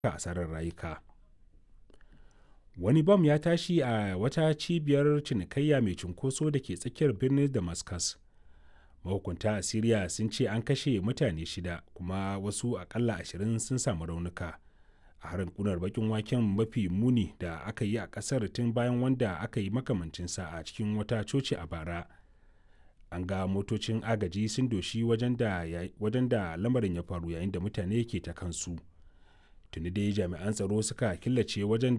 asarar rayuka wani bam ya tashi a wata cibiyar cinikayya mai cunkoso da ke tsakiyar birnin damascus mahukunta a syria sun ce an kashe mutane shida kuma wasu akalla ashirin sun samu raunuka a harin kunar bakin waken mafi muni da aka yi a kasar tun bayan wanda aka yi makamancinsa a cikin wata coci a bara an ga motocin agaji sun doshi wajen da lamarin ya faru yayin da mutane ke ta kansu tuni dai jami'an tsaro suka killace wajen